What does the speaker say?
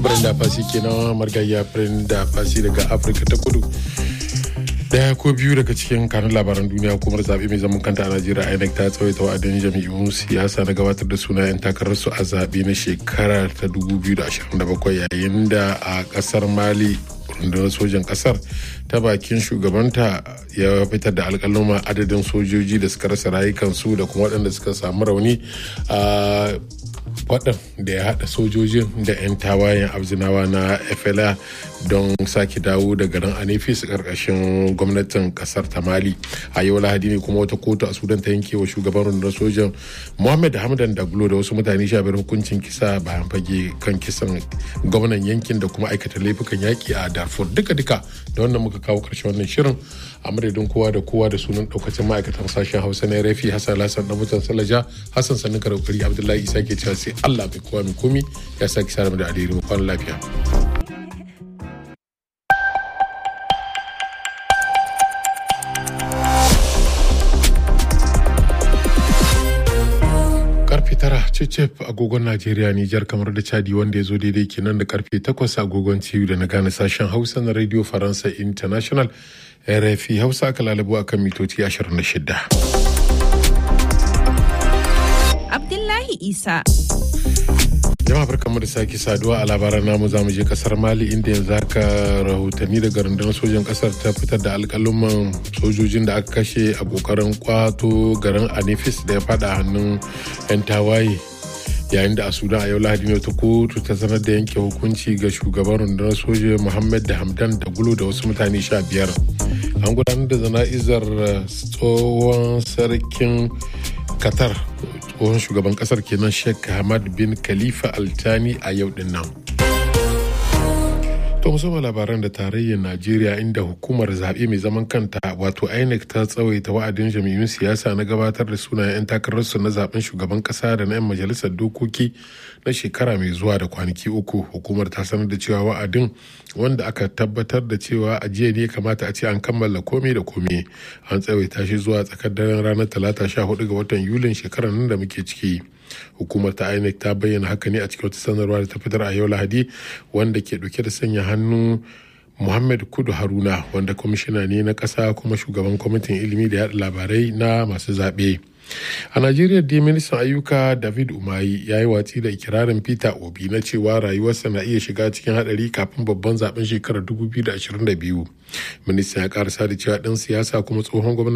Brenda Fassi kenan margayya Brenda Fassi daga Afirka ta Kudu. Daya ko biyu daga cikin kanun labaran duniya hukumar zaɓe mai zaman kanta a Najeriya INEC ta tsawaita wa'adin jami'un siyasa na gabatar da sunayen takararsu a zaɓe na shekara ta 2027 yayin da a ƙasar Mali rundunar sojan ƙasar ta bakin shugabanta ya fitar da alƙaluma adadin sojoji da suka rasa rayukansu da kuma waɗanda suka samu rauni a faɗin da ya haɗa sojojin da 'yan tawayen abzinawa na fla don sake dawo da garin anefis ƙarƙashin gwamnatin ƙasar ta mali a yau lahadi ne kuma wata kotu a sudan ta yanke wa shugaban rundunar sojan mohammed hamdan daglo da wasu mutane sha biyar hukuncin kisa bayan fage kan kisan gwamnan yankin da kuma aikata laifukan yaƙi a darfur duka duka da wannan muka kawo ƙarshen wannan shirin a madadin kowa da kowa da sunan ɗaukacin ma'aikatan sashen hausa na rafi hassan lasan na mutan salaja hassan sanin karaukari abdullahi isa ke cewa sai Allah mai kowa mai komi ya sake sa da alheri mu kwana lafiya. karfe tara cecep agogon najeriya nijar kamar da chadi wanda ya zo daidai kenan da karfe takwas agogon ciwo da na gane sashen hausa na radio faransa international rfi hausa aka lalabo akan mitoci 26 Abdullahi Isa. jama'a barkamu da sake saduwa a labaran namu za mu je kasar mali inda yanzu haka rahotanni daga rundunar sojan kasar ta fitar da alkaluman sojojin da aka kashe a kokarin kwato garin anifis da ya fada hannun 'yan tawaye yayin da a sudan a yau lahadi ne ta kotu ta sanar da yanke hukunci ga shugaban rundunar soja muhammad da hamdan da gulo da wasu mutane sha biyar an gudanar da zana'izar tsohon sarkin qatar tsohon shugaban kasar kenan sheikh hamad bin khalifa altani a yau din nan to musamman labaran da tarayyar najeriya inda hukumar zaɓe mai zaman kanta wato inec ta tsawaita wa'adin jami'un siyasa na gabatar da sunayen 'yan takararsu na zaben shugaban kasa da na 'yan majalisar dokoki na shekara mai zuwa da kwanaki uku hukumar ta sanar da cewa wa'adin wanda aka tabbatar da cewa a jiya ne kamata a ce an kammala komai da komai an tsawaita shi zuwa tsakar daren ranar talata sha hudu ga watan yulin shekarar nan da muke ciki hukumar ta inec ta bayyana haka ne a cikin wata sanarwa da ta fitar a yau lahadi wanda ke dauke da sanya hannu muhammad kudu haruna wanda kwamishina ne na ƙasa kuma shugaban kwamitin ilimi da yaɗa labarai na masu zaɓe a najeriya dai ministan ayyuka david umayi ya yi watsi da ikirarin peter obi na cewa rayuwarsa na iya shiga cikin hadari kafin babban zaben shekarar 2022 ministan ya karasa da cewa ɗan siyasa kuma tsohon gwamnati